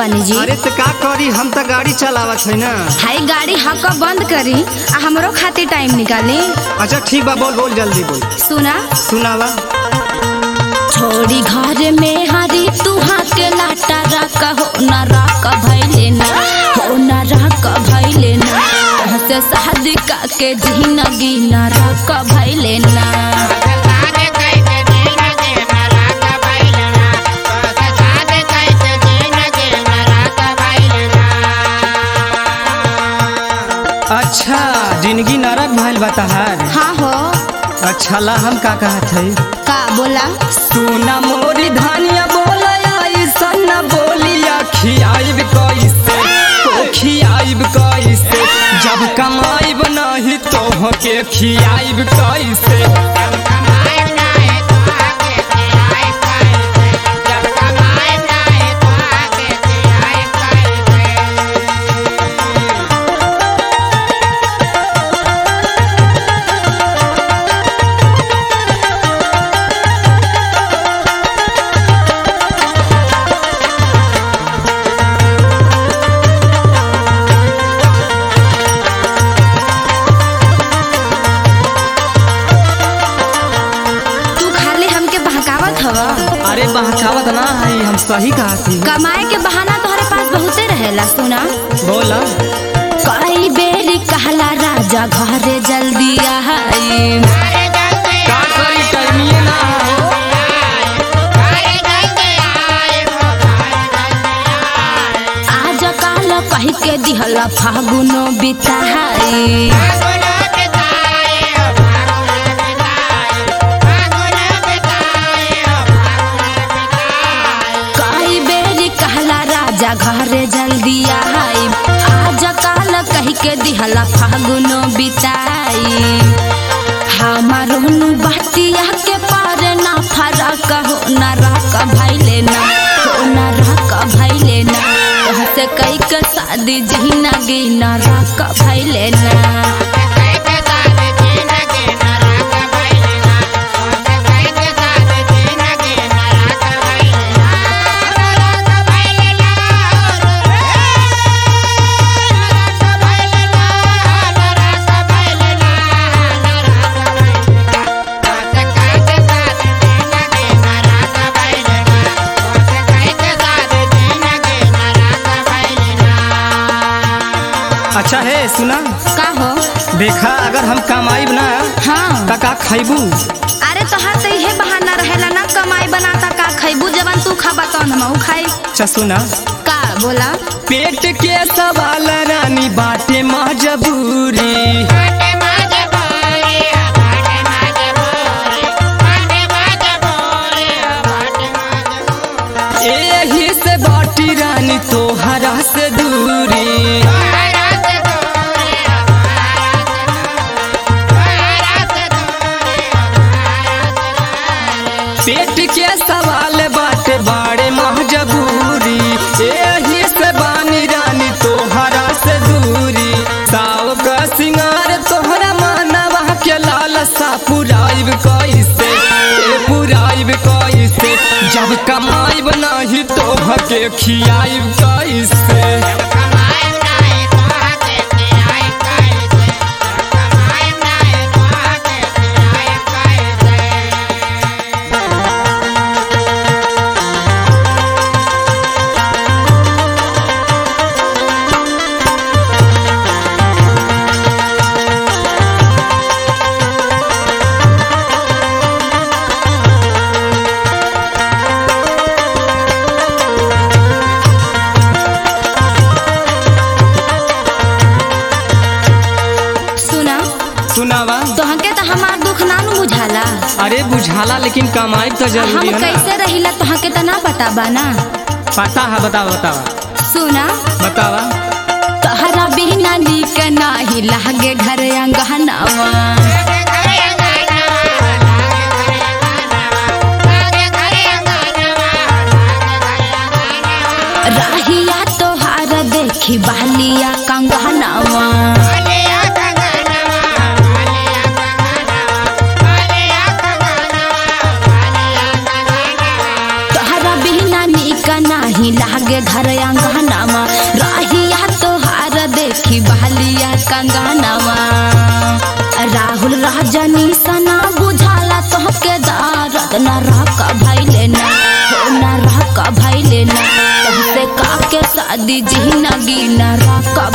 बानी जी अरे तो का करी हम तो गाड़ी चलावत है ना हाई गाड़ी हक बंद करी आ हमरो खातिर टाइम निकाली अच्छा ठीक बा बोल बोल जल्दी बोल सुना सुनावा छोड़ी घर में हरी तू के लाटा रख हो न रख भैले ना हो न रख भैले ना से शादी का के जिंदगी न रख भैले ना अच्छा जिंदगी नरक भइल बा तहार हाँ हो अच्छा ला हम का कहत है का बोला सुना मोरी धानिया बोला ऐसा न बोलिया खियाइब कैसे तो खियाइब कैसे जब कमाइब नहीं तो के खियाइब कैसे तू खाली हमके बहकावत हवा अरे बहकावत ना है हम सही कहा थी कमाए के बहाना तोहरे पास बहुते रहेला सुना बोला कई बेर कहला राजा घरे जल्दी आई का करी टाइमिए ना हो आज काल कह के दिहला फागुनो बिताई कई बेर कहला राजा घरे जल्दी आई आज काल कह के दिहला फागुनो बिताई हमारो नु बतिया के पार ना फरक हो ना रक भैले ना हो ना रक भैले ना से कई के शादी जिंदगी ना रक भैले ना अच्छा है सुना का हो देखा अगर हम कमाइब ना हाँ तो का खैबू अरे तोहार तो इहे बहाना रहेला ना कमाई बनाता का खैबू जवन तू खाबा तौन हम खाई अच्छा सुना का बोला पेट के सवाल रानी बाटे मजबूरी एही से बाटी रानी तोहरा से दूरी पेट के सवाल बाटे बाड़े मजबूरी एही से बानी रानी तोहरा से दूरी साव का सिंगार तोहरा मानवा के लालसा पुराइब कैसे ए पुराइब कैसे जब कमाइब नाही तोह के खियाइब कैसे सुना सुनावा तोहके तो हमार दुख ना नु बुझाला अरे बुझाला लेकिन कमाइब तो हम जरूरी है ना कैसे रहिला तोहके तो ना पता बा ना पता है बतावा बतावा सुना बतावा तोहरा बिना नीक नाही लागे घर अंगहनावा राहिया तोहार देखी बहलिया कंगहनावा तोहरा बिना नीक नाही लागे घर अंगहनावा कंगनवा राहुल राजनी सना बुझाला तोहके दारद न रह भैले ना हो न रह भैले ना तोहसे काके शादी जिंदगी न रह